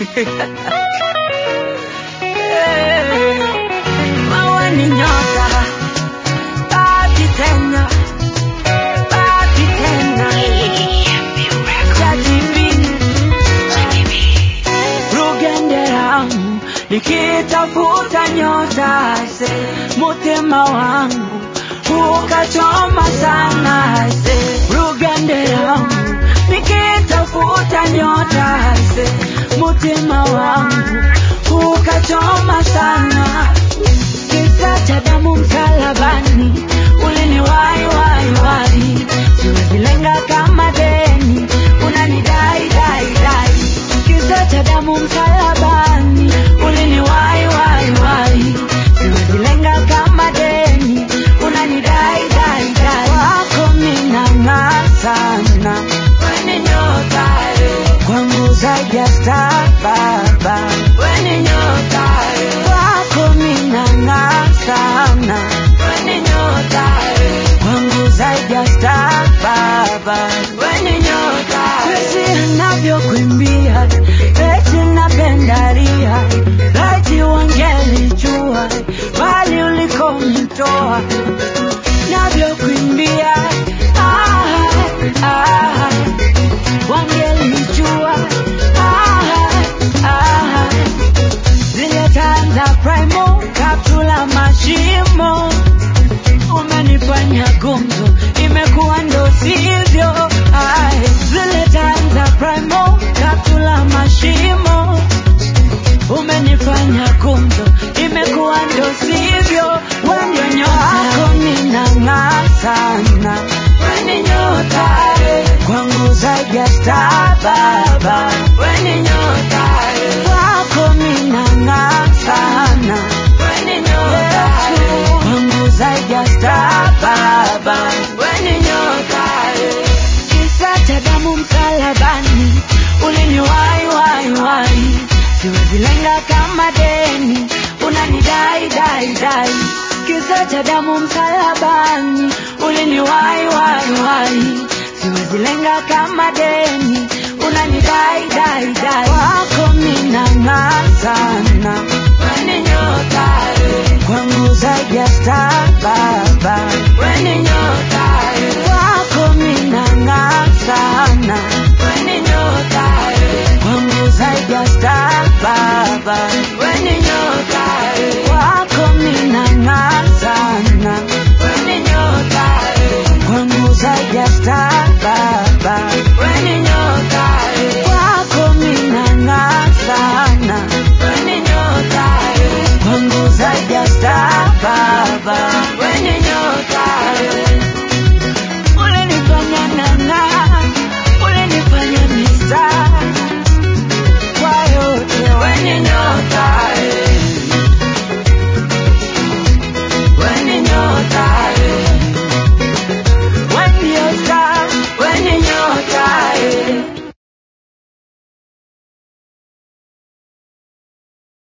Maua ni nyota, baki tena, baki tena. Jajibini, rugende yangu nikitafuta nyota se mutima wangu ukachoma sana se rugende yangu nikitafuta nyota se mutima wangu ukachoma sana kisa cha damu msalabani uliniwai wai wai siwezilenga kama deni unanidai dai dai kisa cha damu msalabani uliniwai wai wai siwezilenga kama deni unanidai dai dai wako minang'aa sana weni nyota eh. kwangu zaidi ya star baba weni nyota eh. kwako minang'aa sana weni nyota eh. kwangu zaidi ya star baba weni nyota jinsi anavyokuimbia eti napendaria laiti wangelijua bali ulikonitoa navyokuimbia ah, ah, wangelijua ah, ah, zile taa za primo kaptula mashimo umenifanya gumzo imekuwa ndo sivyo Ai, zile taa za primo kaptula mashimo umenifanya gumzo imekuwa ndo sivyo wendio nyota ninang'aa sana weni nyota eh. kwangu zaidi ya star baba weni nyota eh. kwako minang'aa sana weni nyota eh. kwangu zaidi ya star baba weni nyota eh. kisa cha damu msalabani uliniwai wai wai siwezilenga kama deni unanidai dai dai kisa cha damu msalabani uliniwai wai wai siwezilenga kama